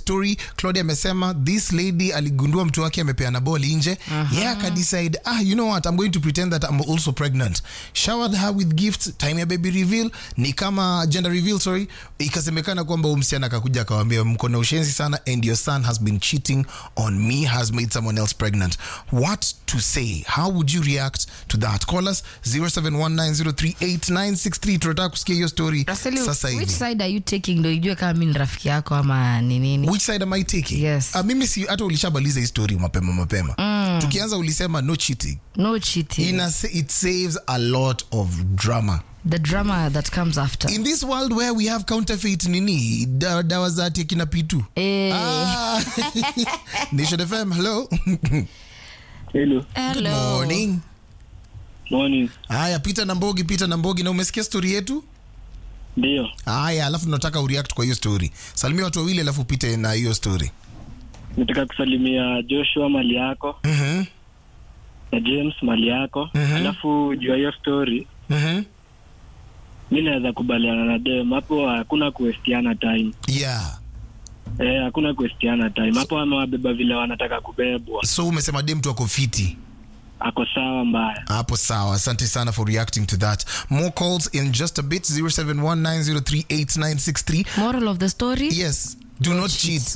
story claudia amesema this lady aligundua mtu wake amepeana ball nje uh-huh. yeah akadecide ah you know what i'm going to pretend that i'm also pregnant showered her with gifts time ya baby reveal ni kama gender reveal sorry ikasemekana kwamba huyu msichana akakuja akawambia mko na ushenzi sana and your son has been cheating on me has made someone else pregnant what to say how would you react to that call us 0719038963 tunataka kusikia hiyo story Raseli, sasa which hivi side are you taking ndo ijue kama mi ni rafiki yako ama ni nini which side am I taking? Yes. Uh, mimi si hata ulishabaliza hii story mapema mapema mm. tukianza ulisema no cheating no cheating Ina, it saves a lot of drama the drama that comes after in this world where we have counterfeit nini da, dawa za ati akina pitu Eh, ah. Nation FM hello Hello. good hello. morning Morning. haya Peter Nambogi Peter Nambogi na umesikia story yetu Ndio. haya alafu tunataka ureact kwa hiyo story salimia watu wawili alafu upite na hiyo story Nataka kusalimia Joshua mali yako Mhm, na James mali yako. Mhm. Alafu juu ya hiyo story mhm. mi naweza kubaliana na dem hapo, hakuna kuestiana time. yeah Eh, hakuna kuestiana time hapo, amewabeba vile wanataka kubebwa, so umesema dem tu ako fiti ako sawa mbaya. hapo sawa asante sana for reacting to that more calls in just a bit 0719038963 moral of the story yes do not cheat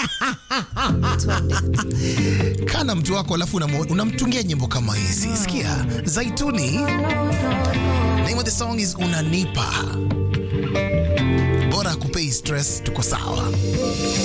kana mtu wako alafu unamu- unamtungia nyimbo kama hizi sikia zaituni name of the song is unanipa bora akupei stress tuko sawa